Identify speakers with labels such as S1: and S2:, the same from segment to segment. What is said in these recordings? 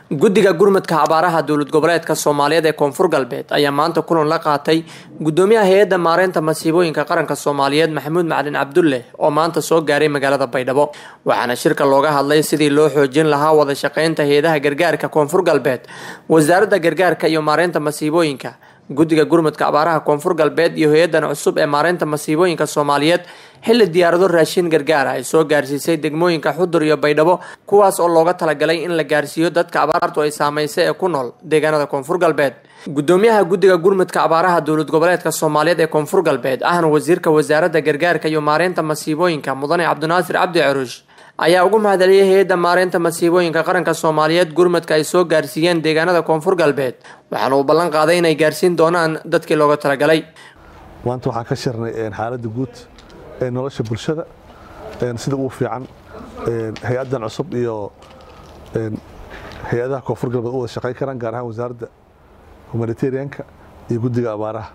S1: guddiga gurmadka abaaraha dowlad goboleedka soomaaliyeed ee koonfur galbeed ayaa maanta kulan la qaatay gudoomiyaha hay-adda maareynta masiibooyinka qaranka soomaaliyeed maxamuud macalin cabdulle oo maanta soo gaaray magaalada baydhabo waxaana shirka looga hadlay sidii loo xoojin lahaa wada shaqeynta hay-adaha gargaarka koonfur galbeed wasaaradda gargaarka iyo maareynta masiibooyinka guddiga gurmadka abaaraha koonfur galbeed iyo hay-adan cusub ee maareynta masiibooyinka soomaaliyeed xilli diyaarado raashin gargaara ay soo gaarsiisay degmooyinka xudur iyo baydhabo kuwaas oo looga talagalay in la gaarsiiyo dadka abaartu ay saameysay ee ku nool deegaanada koonfur galbeed gudoomiyaha guddiga gurmadka abaaraha dowlad goboleedka soomaaliyeed ee koonfur galbeed ahna wasiirka wasaaradda gargaarka iyo maareynta masiibooyinka mudane cabdinaasir cabdi caruush ayaa ugu mahadceliyay hay-adda maareynta masiibooyinka qaranka soomaaliyeed gurmadka ay soo gaarsiiyeen deegaanada koonfur galbeed waxaana uu ballan qaaday inay gaarsiin doonaan dadkii looga talagalay
S2: maanta waxaan ka shirnay xaaladda guud ee nolosha bulshada sida ugu fiican hay-addan cusub iyo hay-adaha koonfur galbeed u wada shaqayn karaan gaar ahaan wasaaradda humanitarianka iyo guddiga abaaraha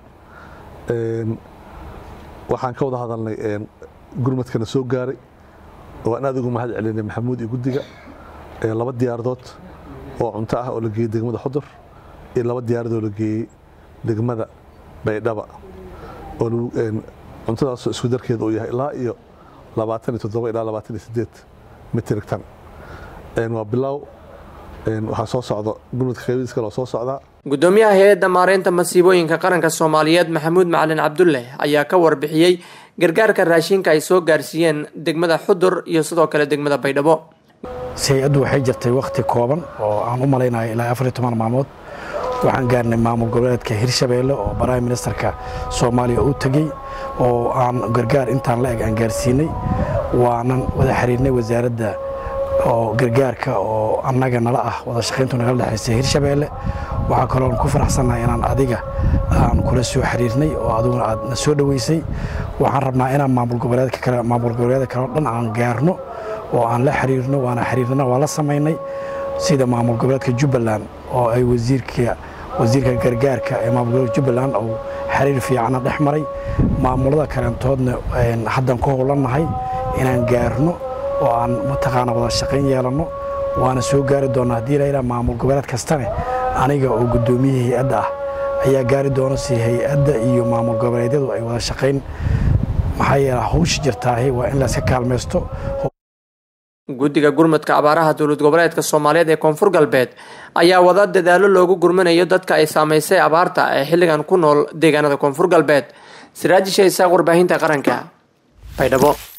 S2: waxaan ka wada hadalnay gurmadkana soo gaaray oo aan aad ugu mahad celinay maxamuud iyo guddiga laba diyaaradood oo cunto ah oo la geeyey degmada xudur iyo laba diyaaradood oo la geeyey degmada baydhaba oo cuntadaasoo isku darkeeda uu yahay ilaa iyo labaatan iyo toddoba ilaa labaatan iyo sideed mitrig tan waa bilow waxaa soo socda gurmadka qaybadiis kale oo soo socdaa
S1: gudoomiyaha hay-adda maareynta masiibooyinka qaranka soomaaliyeed maxamuud macalin cabdulle ayaa ka warbixiyey gargaarka raashinka ay soo gaarsiiyeen degmada xudur iyo sidoo kale degmada baydhabo
S3: hay-addu waxay jirtay wakhti kooban oo aan u malaynayo ilaa afar iyo toban maalmood waxaan gaarnay maamul goboleedka hirshabeelle oo prime ministerka soomaaliya u tegey oo aan gargaar intaan la eg aan gaarsiinay waanan wada xiriirnay wasaaradda oo gargaarka oo annaga nala ah wada shaqayntu nagala dhexaysay hirshabeelle waxaa kaloon ku faraxsannahay inaan adiga aan kula soo xiriirnay oo adiguna aad na soo dhoweysay waxaan rabnaa inaan maamul goboleedka kale maamul goboleeda kale oo dhan aan gaarno oo aan la xiriirno waana xiriirnana waa la samaynay sida maamul goboleedka jubbaland oo ay wasiirka wasiirka gargaarka ee maamul goboleedka jubbaland uu xiriir fiicana dhex maray maamulada kaleentoodna haddaan ku howlannahay inaan gaarno oo aan mataqaana wada shaqayn yeelanno waana soo gaari doonnaa haddii layidhaha maamul goboleed kastane aniga oo guddoomiyihii hay-adda ah ayaa gaari doona si hay-adda iyo maamul goboleedyadu ay wada shaqayn maxaa yeele hawsha jirtaahi waa in layska kaalmaysto
S1: guddiga gurmadka abaaraha dowlad goboleedka soomaaliyeed ee koonfur galbeed ayaa wada dadaalo loogu gurmanayo dadka ay saameysay abaarta ee xilligan ku nool deegaanada koonfur galbeed siraaji shaysaaq warbaahinta qaranka baydhabo